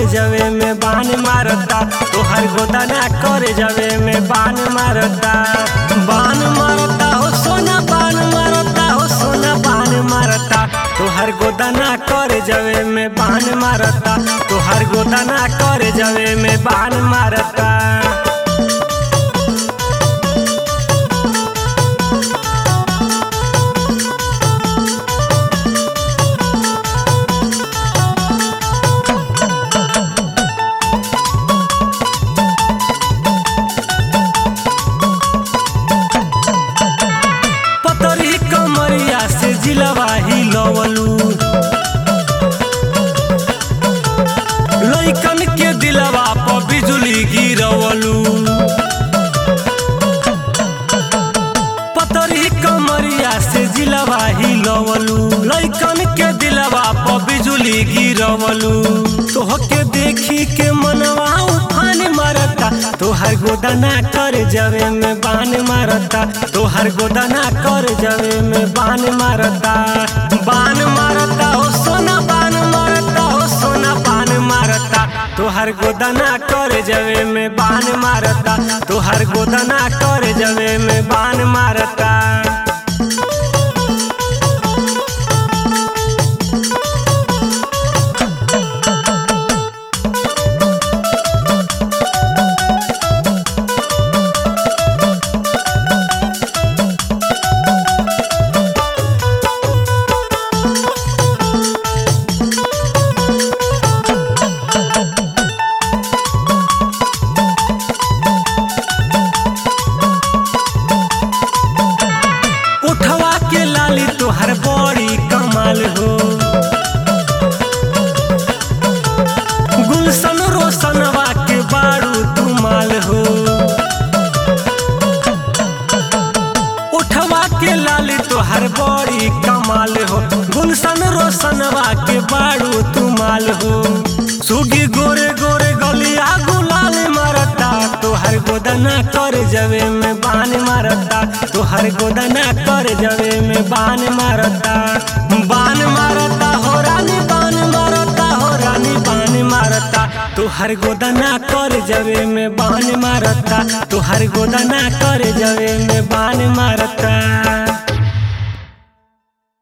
जवे में बान मारता तोहर गोदाना कर जवे में बान मारता बान मारता हो सोना बान मारता हो सोना बान मारता तोहर गोदाना कर जवे में बान मारता तोहर गोदाना कर जवे में बान मारता पतरी कमरिया से जिलवा ही लवलू लइकन के दिलवा पर बिजुली गिरवलू पतरी कमरिया से जिलवा ही लवलू लइकन के दिलवा पर बिजुली गिरवलू तोहके देखी के मनवा उफान मारता तोहर गोदाना कर जवे में बान मारता तोहर गोदाना कर जवे में बान मारता बान मारता हो सोना बान मारता हो सोना बान मारता तोहर गोदाना कर जवे में बान मारता तोहर गोदाना कर जवे में बान मारता उठवा के लाली तोहर बड़ी कमाल हो गुलशन रोशनवा के बारू तुमाल हो उठवा के लाली तोहर बड़ी कमाल हो गुलशन रोशनवा के बारू तुमाल हो सुगी गोरे गोरे गलिया गुलाल मारता तोहर गोदना कर जवे में बान मारता तोहर गोदना कर जवे में बान मारता बान मारता हो रानी बान मारता हो रानी बान मारता तोहर गोदना कर जवे में बान मारता तोहर गोदना कर जवे में बान मारता